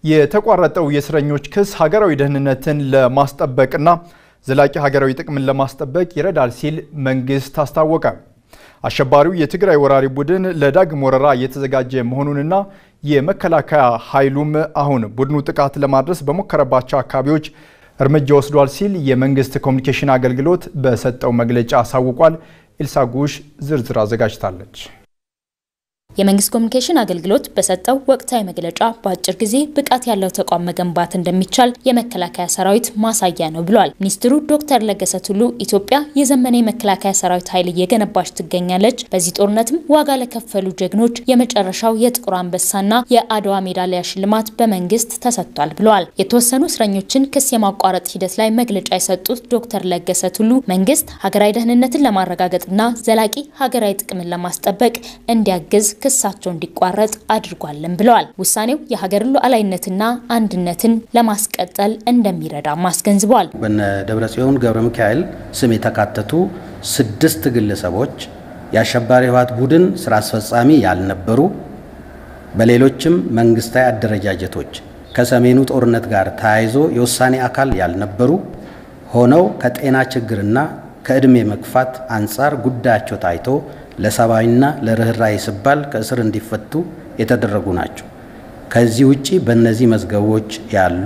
የተቋረጠው የእስረኞች ክስ ሀገራዊ ደህንነትን ለማስጠበቅና ዘላቂ ሀገራዊ ጥቅምን ለማስጠበቅ ይረዳል ሲል መንግስት አስታወቀ። አሸባሪው የትግራይ ወራሪ ቡድን ለዳግም ወረራ እየተዘጋጀ መሆኑንና የመከላከያ ኃይሉም አሁን ቡድኑ ጥቃት ለማድረስ በሞከረባቸው አካባቢዎች እርምጃ ወስዷል ሲል የመንግስት ኮሚኒኬሽን አገልግሎት በሰጠው መግለጫ አሳውቋል። ኤልሳ ጉሽ ዝርዝር አዘጋጅታለች። የመንግስት ኮሚኒኬሽን አገልግሎት በሰጠው ወቅታዊ መግለጫ በአጭር ጊዜ ብቃት ያለው ተቋም መገንባት እንደሚቻል የመከላከያ ሰራዊት ማሳያ ነው ብሏል። ሚኒስትሩ ዶክተር ለገሰ ቱሉ ኢትዮጵያ የዘመነ የመከላከያ ሰራዊት ኃይል እየገነባች ትገኛለች፣ በዚህ ጦርነትም ዋጋ ለከፈሉ ጀግኖች የመጨረሻው የጥቁር አንበሳና የአድዋ ሜዳሊያ ሽልማት በመንግስት ተሰጥቷል ብለዋል። የተወሰኑ እስረኞችን ክስ የማቋረጥ ሂደት ላይ መግለጫ የሰጡት ዶክተር ለገሰ ቱሉ መንግስት ሀገራዊ ደህንነትን ለማረጋገጥና ዘላቂ ሀገራዊ ጥቅምን ለማስጠበቅ እንዲያግዝ ክሳቸው እንዲቋረጥ አድርጓልን ብለዋል። ውሳኔው የሀገር ሉዓላዊነትና አንድነትን ለማስቀጠል እንደሚረዳም አስገንዝበዋል። በነ ደብረጽዮን ገብረ ሚካኤል ስም የተካተቱ ስድስት ግለሰቦች የአሸባሪ ህወሓት ቡድን ስራ አስፈጻሚ ያልነበሩ፣ በሌሎችም መንግስታዊ አደረጃጀቶች ከሰሜኑ ጦርነት ጋር ተያይዞ የውሳኔ አካል ያልነበሩ ሆነው ከጤና ችግርና ከዕድሜ መግፋት አንጻር ጉዳያቸው ታይቶ ለሰብአዊና ለርኅራኄ ሲባል ከእስር እንዲፈቱ የተደረጉ ናቸው። ከዚህ ውጪ በእነዚህ መዝገቦች ያሉ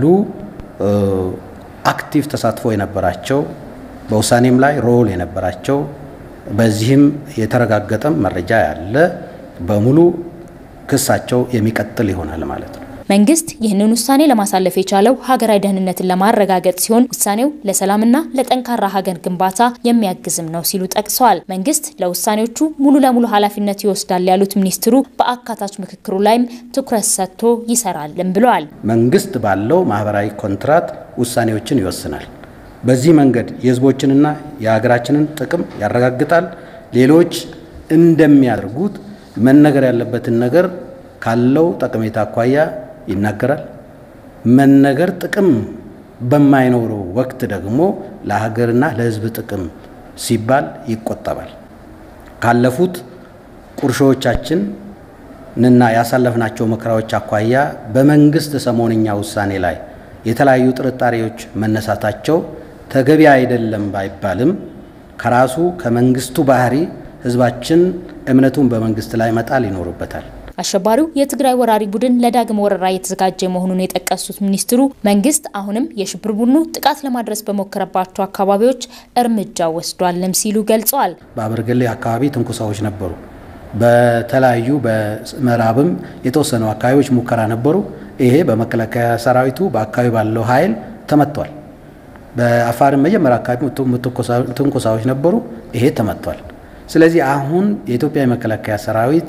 አክቲቭ ተሳትፎ የነበራቸው በውሳኔም ላይ ሮል የነበራቸው በዚህም የተረጋገጠም መረጃ ያለ በሙሉ ክሳቸው የሚቀጥል ይሆናል ማለት ነው። መንግስት ይህንን ውሳኔ ለማሳለፍ የቻለው ሀገራዊ ደህንነትን ለማረጋገጥ ሲሆን ውሳኔው ለሰላምና ለጠንካራ ሀገር ግንባታ የሚያግዝም ነው ሲሉ ጠቅሰዋል። መንግስት ለውሳኔዎቹ ሙሉ ለሙሉ ኃላፊነት ይወስዳል ያሉት ሚኒስትሩ በአካታች ምክክሩ ላይም ትኩረት ሰጥቶ ይሰራልም ብለዋል። መንግስት ባለው ማህበራዊ ኮንትራት ውሳኔዎችን ይወስናል። በዚህ መንገድ የህዝቦችንና የሀገራችንን ጥቅም ያረጋግጣል። ሌሎች እንደሚያደርጉት መነገር ያለበትን ነገር ካለው ጠቀሜታ አኳያ ይናገራል። መነገር ጥቅም በማይኖረው ወቅት ደግሞ ለሀገርና ለህዝብ ጥቅም ሲባል ይቆጠባል። ካለፉት ቁርሾዎቻችን ንና ያሳለፍናቸው መከራዎች አኳያ በመንግስት ሰሞንኛ ውሳኔ ላይ የተለያዩ ጥርጣሬዎች መነሳታቸው ተገቢ አይደለም ባይባልም ከራሱ ከመንግስቱ ባህሪ ህዝባችን እምነቱን በመንግስት ላይ መጣል ይኖርበታል። አሸባሪው የትግራይ ወራሪ ቡድን ለዳግም ወረራ እየተዘጋጀ መሆኑን የጠቀሱት ሚኒስትሩ መንግስት አሁንም የሽብር ቡድኑ ጥቃት ለማድረስ በሞከረባቸው አካባቢዎች እርምጃ ወስዷልም ሲሉ ገልጸዋል። በአበርገሌ አካባቢ ትንኩሳዎች ነበሩ። በተለያዩ በምዕራብም የተወሰኑ አካባቢዎች ሙከራ ነበሩ። ይሄ በመከላከያ ሰራዊቱ በአካባቢ ባለው ኃይል ተመቷል። በአፋርም መጀመሪያ አካባቢ ትንኩሳዎች ነበሩ። ይሄ ተመቷል። ስለዚህ አሁን የኢትዮጵያ የመከላከያ ሰራዊት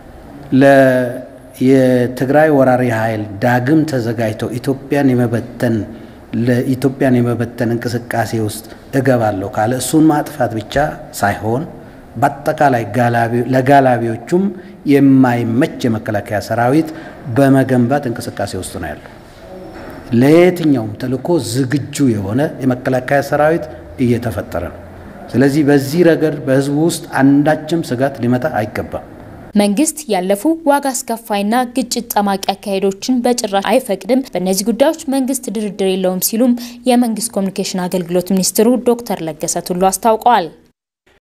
የትግራይ ወራሪ ኃይል ዳግም ተዘጋጅተው ኢትዮጵያን የመበተን ለኢትዮጵያን የመበተን እንቅስቃሴ ውስጥ እገባለሁ ካለ እሱን ማጥፋት ብቻ ሳይሆን በአጠቃላይ ለጋላቢዎቹም የማይመች የመከላከያ ሰራዊት በመገንባት እንቅስቃሴ ውስጥ ነው ያለው። ለየትኛውም ተልዕኮ ዝግጁ የሆነ የመከላከያ ሰራዊት እየተፈጠረ ነው። ስለዚህ በዚህ ረገድ በህዝቡ ውስጥ አንዳችም ስጋት ሊመጣ አይገባም። መንግስት ያለፉ ዋጋ አስከፋይና ግጭት ጠማቂ አካሄዶችን በጭራሽ አይፈቅድም፣ በእነዚህ ጉዳዮች መንግስት ድርድር የለውም ሲሉም የመንግስት ኮሚኒኬሽን አገልግሎት ሚኒስትሩ ዶክተር ለገሰ ቱሉ አስታውቀዋል።